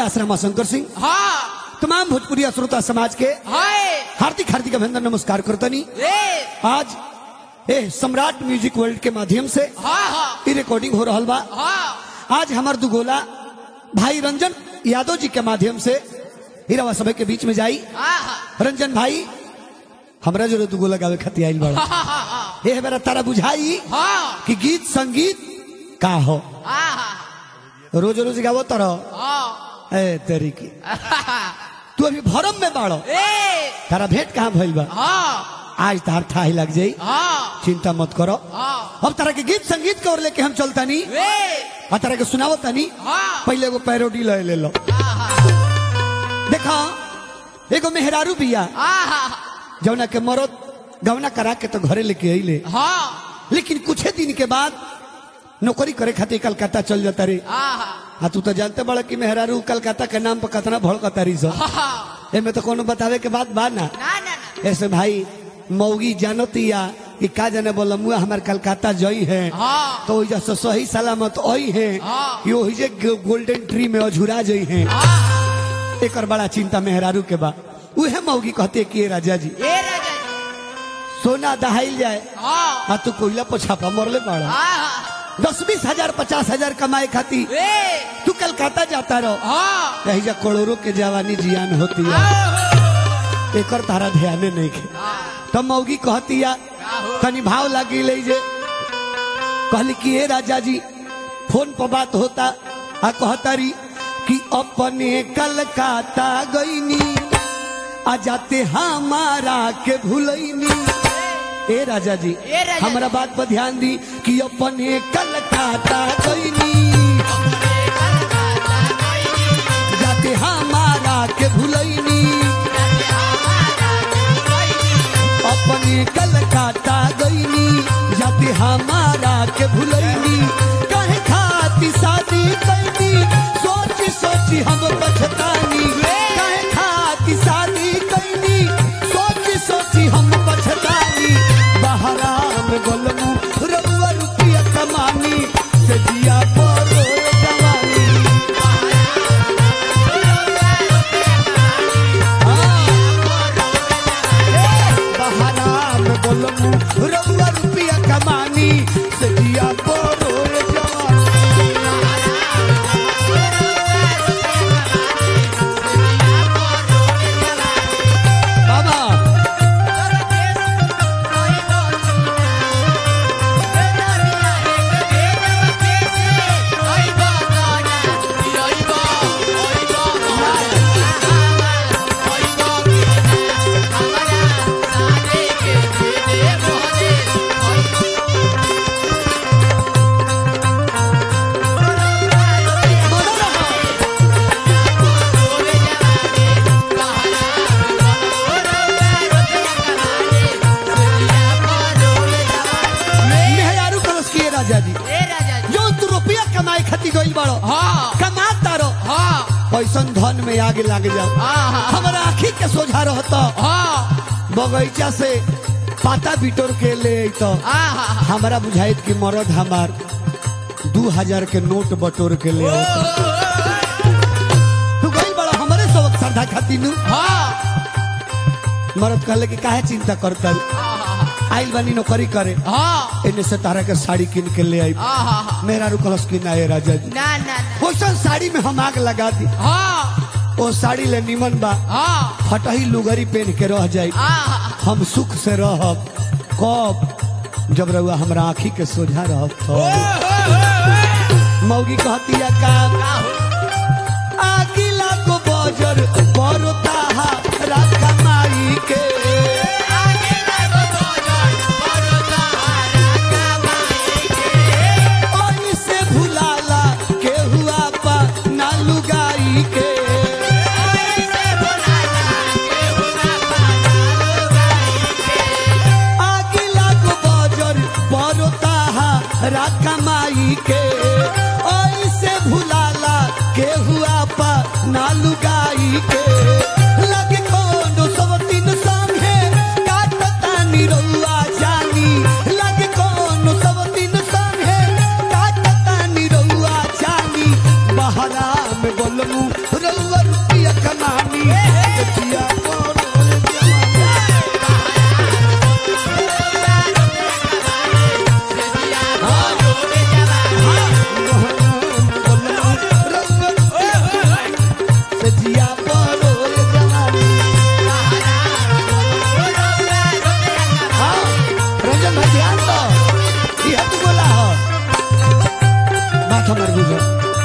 व्यास रमाशंकर सिंह हाँ तमाम भोजपुरी श्रोता समाज के हाय हार्दिक हार्दिक अभिनंदन नमस्कार करतनी ए आज ए सम्राट म्यूजिक वर्ल्ड के माध्यम से हाँ हाँ ई रिकॉर्डिंग हो रहल बा हाँ आज हमार दुगोला भाई रंजन यादव जी के माध्यम से हीरावा सभा के बीच में जाई हाँ हाँ रंजन भाई हमरा जो दुगोला गावे खातिर आइल बड़ा हाँ हाँ ये मेरा तारा बुझाई हाँ कि गीत संगीत का हो हाँ हाँ रोज रोज गावो तरह हाँ ए तेरी की तू अभी भरम में बाड़ो ए तारा भेंट कहाँ भइल बा हाँ आज तार ठाही लग जाई हाँ चिंता मत करो हाँ अब तरह के गीत संगीत के ओर लेके हम चलता नहीं ए आ तरह के सुनावो तनी हाँ पहले एगो पैरोडी ले ले लो हाँ हाँ देखा एगो मेहरारू बिया हाँ हाँ जौना के मरद गवना करा के तो घरे लेके अइले हाँ लेकिन कुछ दिन के बाद नौकरी करे खातिर कलकत्ता चल जाता रे हाँ हाँ तू तो जानते बड़ा कि मेहरारू कलकत्ता के नाम पर कितना भड़कता रही सब हाँ एमे तो कोनो बतावे के बात बा ना ना ना ना ऐसे भाई मौगी जानतिया कि का जाने बोला मुआ हमार कलकत्ता जई है हाँ तो ओइजा से सही सलामत आई है हाँ। कि ओहि जे गोल्डन ट्री में अझुरा जई है हाँ एकर बड़ा चिंता मेहरारू के बा उहे मौगी कहते कि "ए राजा जी ए राजा जी सोना दहाइल जाए हाँ आ तू कोयला पर छापा मरले पड़ा हाँ दस बीस हजार पचास हजार कमाए खातिर ए तू कलकत्ता जाता रहो हाँ यही जा करोड़ों के जवानी जियान होती है हाँ एकर तारा ध्यान नहीं के तब मौगी कहती या तनी भाव लगी ले जे कहली कि हे राजा जी फोन पर बात होता आ कहतारी कि अपने कलकत्ता गईनी आ जाते हमारा के भूलैनी ए राजा जी ए राजा जी। हमारा बात पर ध्यान दी कि अपने कलकत्ता गईनी जाते हमारा के भूलैनी अपने कलकत्ता गईनी जाते हमारा के भूलैनी कहे खाती शादी कैनी सोची सोची हम पछतानी कहे खाती शादी कैनी सोची सोची हम पछतानी बहरा में गोलमू रउआ रुपया कमानी से जिया परो जवानी बहराम बोलमू रउआ रुपया कमानी से दिया बोरो जवानी बाबा मेहरारू कलश किए राजा जी जो तू रुपया कमाए खातिर गइल बड़ो कमाता रहो ऐसन धन में आगे लाग जाओ हमारा आखी के सोझा रहता बगीचा से पाता बिटोर के ले तो हमारा बुझाइत कि मरद हमार दू हजार के नोट बटोर के ले अइता। तू गइल बड़ा हमारे सबक श्रद्धा खातिर नु मरद कहले कि काहे चिंता करता आइल बानी नौकरी करे इन्ने से तारा के साड़ी किन के ले आई मेरा रुकलस की ना ए राजा जी ना ना ना ओसन साड़ी में हम आग लगा दी हाँ ओ साड़ी ले निमन बा हाँ फटही लुगरी पहन के रह जाई हाँ हम सुख से रहब कब जब रहुआ हमरा आँखी के सोझा रहब तो मौगी कहती है काम आगिला को बजर परता राखा माई के ओई से भुलाला के हुआ पा ना लुगाई के आगिला को बजर परता राखा माई के ओई से भुलाला के हुआ पा ना लुगाई के लगे कोनो सब तीन संगे काटता निरौआ जानी लगे कोनो सब तीन संगे काटता निरौआ जानी बहरा में बोलमू रउआ सचिया परोए जवानी सजिया परोए जवानी हाँ, रंजन भाई ध्यान दो ये तू बोला हो माथा मार बुझो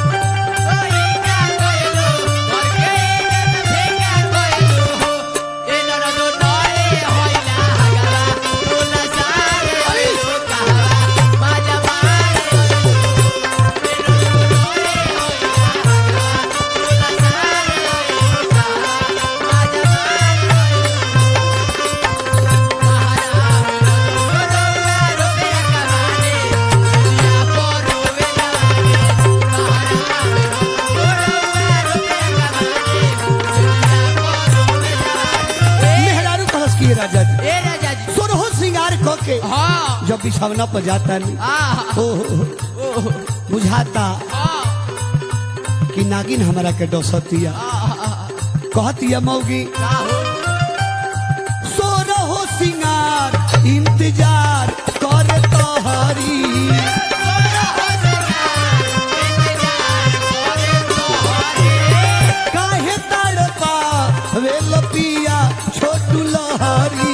मेहरारू कहस की राजा जी ए राजा जी सोरहो श्रृंगार क के हाँ जब बिछौना पर जाता नहीं हाँ ओ ओह बुझाता हाँ कि नागिन हमारा के डसतिया कहतिया मौगी सोरहो श्रृंगार इंतजार कर तोहरी काहे तड़पा वे लपिया छोटू लहरी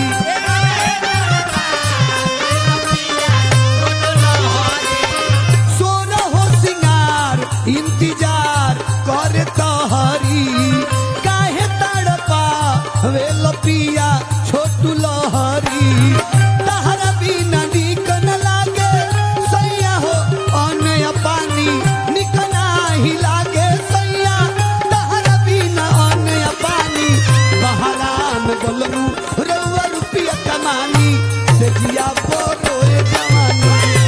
सोरहो श्रृंगार इंतजार कर तोहरी काहे तड़पा वे लपिया छोटू लहरी तहरा बिना नीक न लागे सैया हो अनय पानी निक नाही लागे सैया तहरा बिना अनय पानी बहरान गलरू रउआ रुपिया कमानी से जिया बोरोए जवानी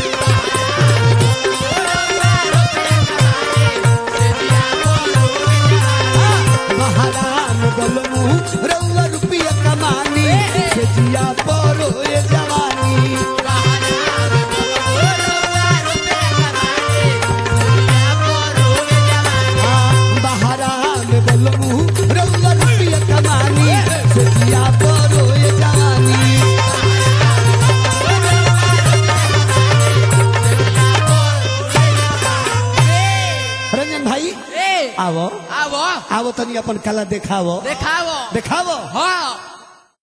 महारान गलमू रउआ रुपिया कमानी से जिया परो ये जवानी महारान गलमू रउआ रुपिया कमानी से जिया परो ये जवानी रंजन भाई ए आवो आवो आवो तनी अपन कला देखावो देखावो देखावो हाँ